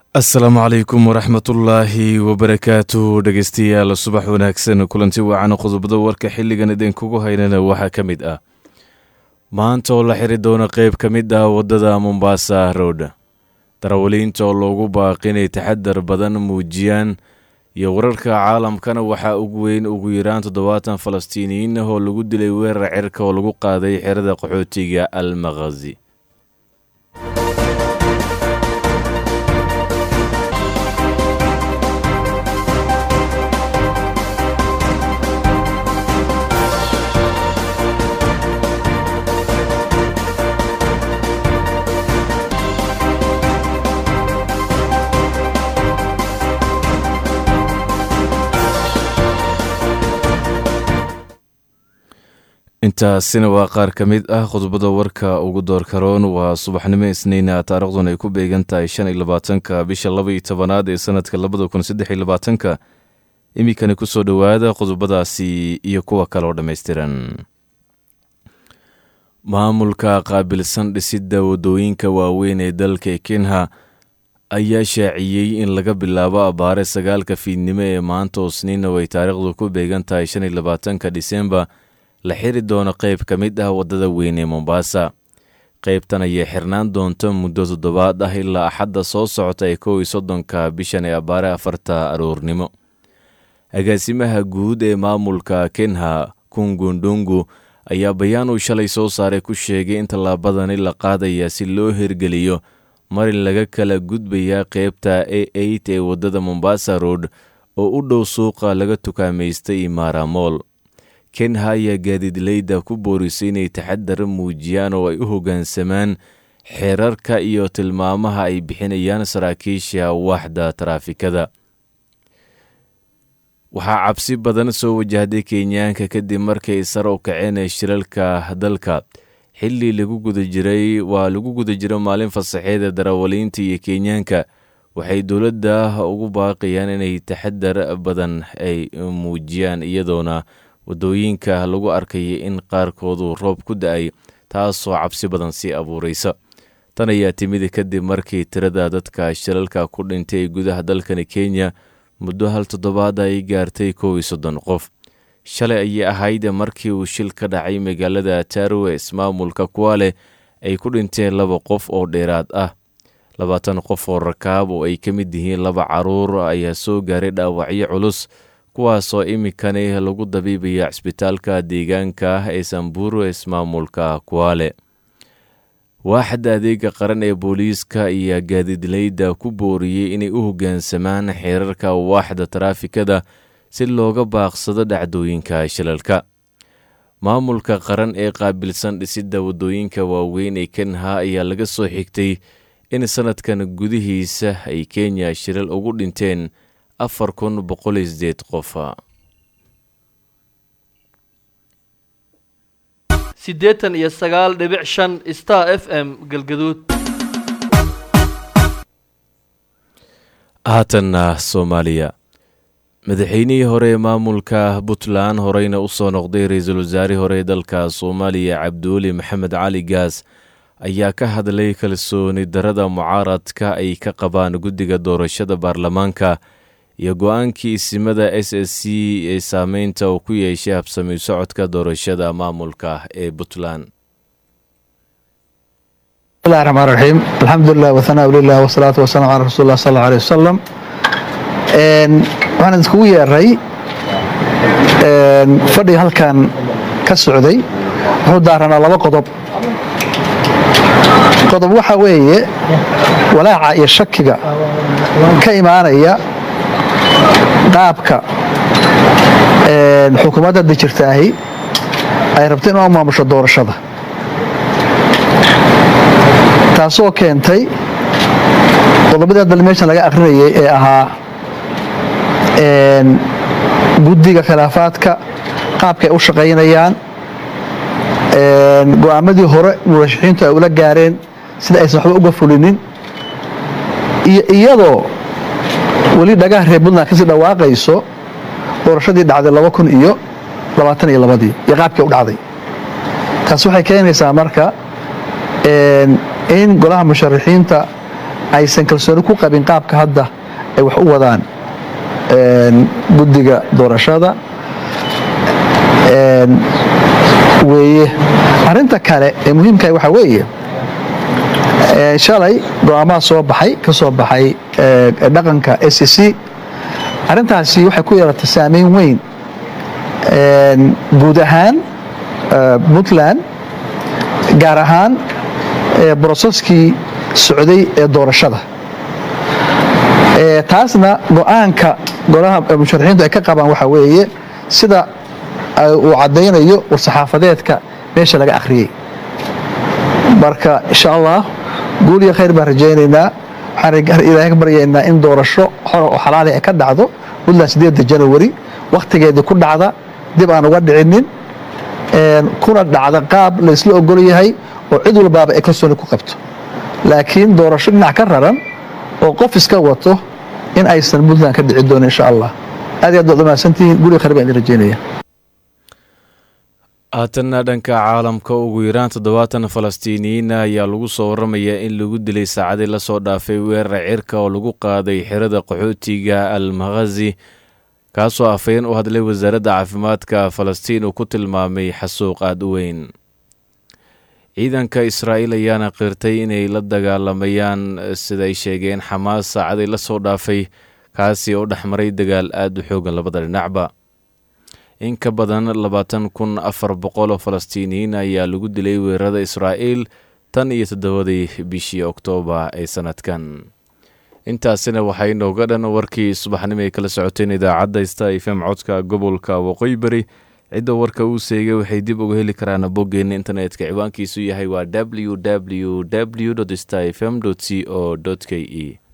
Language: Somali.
asalaamu calaykum waraxmatullaahi wabarakaatu dhegeystayaal subax wanaagsan kulanti wacan qodobada warka xilligan idinkugu haynana waxaa ka mid ah maanta oo la xiri doono qeyb ka mid ah waddada mombasa road darawaliinta oo loogu baaqi inay taxadar badan muujiyaan iyo wararka caalamkana waxaa ugu weyn ugu yaraan toddobaatan falastiiniyiin ah oo lagu dilay weerar cirka oo lagu qaaday xerada qaxootiga al makhazi intaasina waa qaar ka mid ah qodobada warka ugu doorkaroon waa subaxnimo isniina taariikhduna ay ku beegan tahay shan iyo labaatanka bisha laba iyo tobanaad ee sanadka labada kun saddex iyo labaatanka iminkani kusoo dhowaada qodobadaasi iyo kuwa kale oo dhammaystiran maamulka qaabilsan dhisidda waddooyinka waaweyn ee dalka kenya ayaa shaaciyey in laga bilaabo abaare sagaalka fiidnimo ee maanta oo sniina ay taariikhdu ku beegan tahay shan iyo labaatanka disembar la xiri doono qeyb ka mid ah waddada weyn ee mombasa qeybtan ayay xirnaan doonto muddo toddobaad ah ilaa axadda soo socota ee kow iyo soddonka bishan ee abaare afarta aroornimo agaasimaha guud ee maamulka kenha kungundungu ayaa bayaan uu shalay soo saaray ku sheegay in tallaabadani la qaadaya si loo hirgeliyo marin laga kala gudbayaa qeybta a eight ee waddada mombasa road oo u dhow suuqa laga tukaamaystay imaaramool kenha ayaa gaadiidleyda ku boorisay inay taxadar muujiyaan oo ay u hoggaansamaan xeerarka iyo tilmaamaha ay bixinayaan saraakiisha waaxda taraafikada waxaa cabsi badan soo wajahday kenyaanka kadib markay sare u kaceen shilalka dalka xilli lagu guda jiray waa lagu guda jiro maalin fasaxeeda darawaliinta iyo kenyaanka waxay dowladda ugu baaqayaan inay taxadar badan ay muujiyaan iyadoona waddooyinka lagu arkaya in qaarkoodu roob ku da-ay taasoo cabsi badan sii abuuraysa tan ayaa timid kadib markii tirada dadka shilalka ku dhintay gudaha dalkani kenya muddo hal toddobaad ay gaartay kow iyo soddon qof shalay ayay ahayd markii uu shil ka dhacay magaalada tarowe ismaamulka kuwale ay ku dhinteen laba qof oo dheeraad ah labaatan qof oo rakaab oo ay ka mid yihiin laba caruur ayaa soo gaaray dhaawacyo culus kuwaasoo iminkani lagu dabiibaya cisbitaalka deegaanka ah ee samburu ismaamulka kuwale waaxda adeega qaran ee booliiska ayaa gaadiidleyda ku booriyey inay u hoggaansamaan xeerarka waaxda taraafikada si looga baaqsado dhacdooyinka shilalka maamulka qaran ee qaabilsan dhisidda waddooyinka waaweyn ee kenha ayaa laga soo xigtay in sanadkan gudihiisa ay kenya shilal ugu dhinteen afar kun boqol iyo sideed qofa siddeetan iyo sagaal dhibic shan star f m galgaduud haatanna soomaaliya madaxweynihii hore ee maamulka puntland horeyna u soo noqday ra-iisul wasaarihii hore ee dalka soomaaliya cabdiweli maxamed cali gaas ayaa ka hadlay kalsooni darada mucaaradka ay ka qabaan guddiga doorashada baarlamaanka iyo go-aankii isimada s s c ee saameynta uu ku yeeshay habsami socodka doorashada maamulka ee puntland bismillahi raxmaan raxiim alxamdulilah wahanaa lilah wasalaatu wasalaam calaa rasuuli lah sal alla alih wasalam waxaan iskugu yeeray fadhiga halkan ka socday wuxuu daaranaa laba qodob qodob waxaa weeye walaaca iyo shakiga ka imaanaya qaabka xukuumadda hadda jirtaahi ay rabto in u maamusho doorashada taasoo keentay qodobadii hadda meeshan laga akrinayay ee ahaa guddiga khilaafaadka qaabkaay u shaqaynayaan go-aamadii hore murashaxiintu ay ula gaareen sida aysan waxba uga fulinin iyo iyadoo weli dhagaha reer puntland kasii dhawaaqayso doorashadii dhacday laba kun iyo labaatan iyo labadii iyo qaabkii u dhacday taas waxay keenaysaa marka in golaha musharaxiinta aysan kalsooni ku qabin qaabka hadda ay wax u wadaan guddiga doorashada weeye arrinta kale ee muhiimkaah waxaa weeye shalay go-aamaha soo baxay ka soo baxay dhaqanka s c arrintaasi waxay ku yeelatay saameyn weyn guud ahaan puntland gaar ahaan broseskii socday ee doorashada taasna go-aanka golaha musharaxiintu ay ka qabaan waxaa weeye sida uu caddaynayo war-saxaafadeedka meesha laga akhriyey marka insha allah guul iyo khayr baan rajaynaynaa waxaan ilaahay ka baryaynaa in doorasho xor oo xalaali ay ka dhacdo puntland sideedda janawari wakhtigeedii ku dhacda dib aan uga dhicinin kuna dhacda qaab la isla ogol yahay oo cid walbaaba ay kalsooni ku qabto laakiin doorasho dhinac ka raran oo qof iska wato in aysan puntland ka dhici doonin insha allah aad iyo aad baad umahadsantihiin guriga khayr baan idin rajaynaya haatanna dhanka caalamka ugu yaraan toddobaatan falastiiniyiin ayaa lagu soo waramayaa in lagu dilay saacadii lasoo dhaafay weerar cirka oo lagu qaaday xirada qaxootiga al makhazi kaasoo afhayeen u hadlay wasaaradda caafimaadka falastiin uu ku tilmaamay xasuuq aada u weyn ciidanka israa'iil ayaana qirtay inay la dagaalamayaan siday sheegeen xamaas saacadii lasoo dhaafay kaasi oo dhexmaray dagaal aada u xoogan labada dhinacba in ka badan labaatan kun afar boqol oo falastiiniyiin ayaa lagu dilay weerarada israa'iil tan iyo toddobadii bishii oktoobar ee sanadkan intaasina waxaa inooga dhan warkii subaxnimo ay kala socoteen idaacadda sta fm codka gobolka waqooyi bari cidda warka uu seegay waxay dib uga heli karaan boggeenna internetka ciwaankiisu yahay waa w w w sta fm c o k e